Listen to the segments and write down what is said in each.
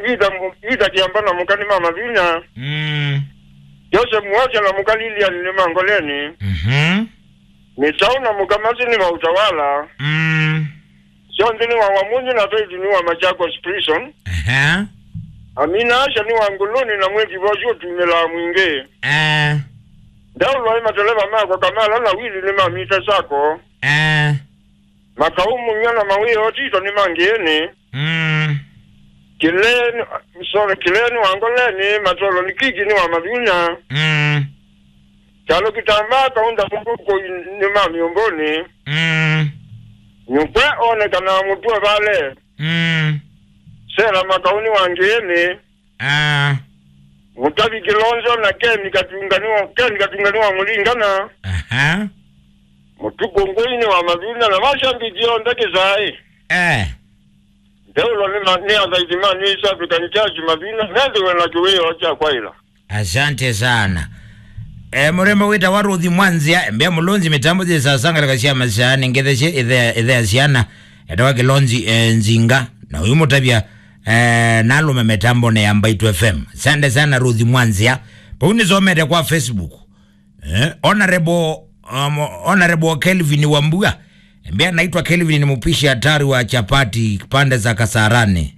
ida ida kiambana mukani mama vinya mm. yose muwacha na mukalilia ni mangoleni mhm, misauna mukamazini wa utawala mm. sionzi ni wa wamunyi na pezi ni wa machakos prison Aha, amina asha ni wa nguluni na mwezi vojo tumela mwinge eh, ndaulo mateleva mako kamala na wili ni mamita sako eh, makaumu nyana mawiyo tito ni mangieni mm. kileni sorry kileni wangoleni matolo ni kiki ni wa mavinya Mm. chalo kitambaa kaunda mukuko ni mamiomboni Mm. nyukwe onekana mutwe vale Mm. sera makauni wangieni Ah. mutavi kilonzo na keni katunganiwa keni katunganiwa mulingana Aha. mutukongwini wa mavina na mashambijio ndeke zai Eh. ndeulo ni ma- ni adhaidima ni East African Church mavina nendiwe na kiweyo cha kwaila Asante sana. E, murembo wita waruthi mwanzia mbea mulonzi mitambo zi sasanga lakasia masani ngetheshe ithe ithe siana etawa kilonzi e, nzinga na uyu mutabia e, nalume mitambo ne yambaitu FM. Asante sana Ruthi Mwanzia. Pauni zomete kwa Facebook. Eh, honorable um, honorable Kelvin Wambua mbea naitwa Kelvin ni mpishi hatari wa chapati pande za Kasarani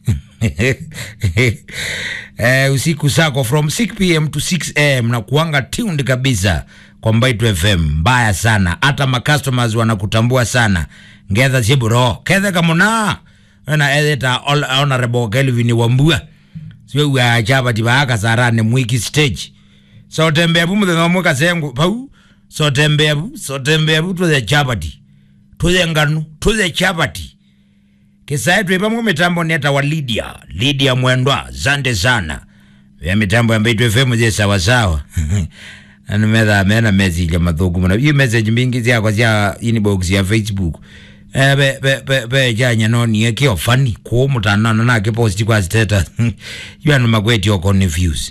eh, usiku sako from 6 pm to 6 am na kuanga tuned kabisa kwa Mbaitu FM mbaya sana hata macustomers wanakutambua sana ngetha chiburo kethe kamuna na edita honorable Kelvin Wambua sio wa chapati ba Kasarani mwiki stage so tembea bu muthenya umwe kasengu pau so tembea bu so tembea bu tuthe chapati tuthe nganu tuthe chapati kisae twipamwe mitambo neta wa Lydia Lydia Mwendwa zande sana ya mitambo ya Mbaitu FM je sawa sawa animetha mena message mathuku muna iyo message mingi ziakwa cia inbox ya Facebook eh be be be be janya no ni ke ofani ko mutanana na ke post kwa status you are magweti oko confused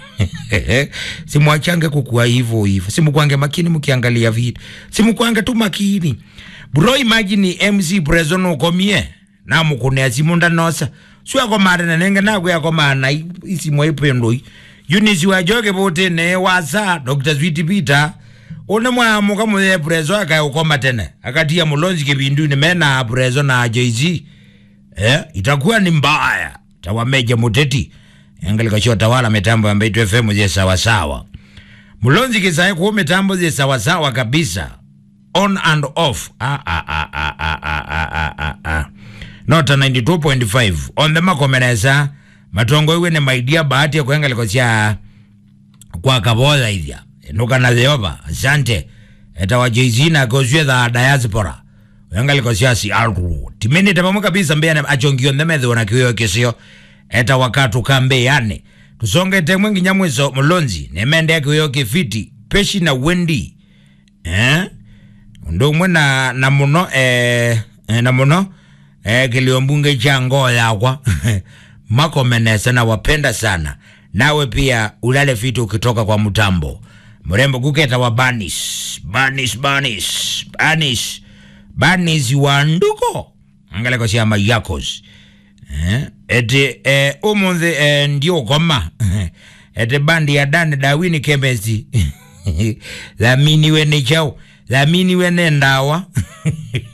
simwachange kukua hivyo hivyo simukwange makini mkiangalia vitu simukwange tu makini bro imagine mc prezo nukomie namukunea simu ndanosa swakomana nenge nakweyakomana isimu ipendoi unisi wajoke vote ne wasa dr switi peter une mwamuka muthe prezo akaukoma tene akatia mulonzi kivinduni mena prezo na jz eh, itakuwa ni mbaya tawameja muteti engalikashio tawala mitambo ya Mbaitu FM je sawasawa mulonzi kisae kuo mitambo je sawasawa kabisa on and off ah, ah, ah, ah, ah, ah, ah, ah, ah. nota 92.5 on the makomeresa matongo iwe ni maidia bahati ya kuengaliko cia kwa kabola ithia nukana theoba asante etawa jeizina kozwe tha diaspora wengaliko cia si alru timini tepamwe kabisa mbea achongio nthemethiwa na kiwio kisio eta wakatu kambe yani tusongete mwingi nyamwiso mulonzi nemende kiwio kifiti peshi na wendi eh ndumwe na na muno eh, eh, na muno eh, kiliombunge cha ngoo yakwa makomenesa na wapenda sana nawe pia ulale fiti ukitoka kwa mtambo mrembo kuketa wa banis banis banis banis banis wa nduko angaleko siama yakos eh, eti eh, umunthe eh, ndio koma eti bandi ya dani dawini kemesi thaminiwe ni chao thaminiwe ne ndawa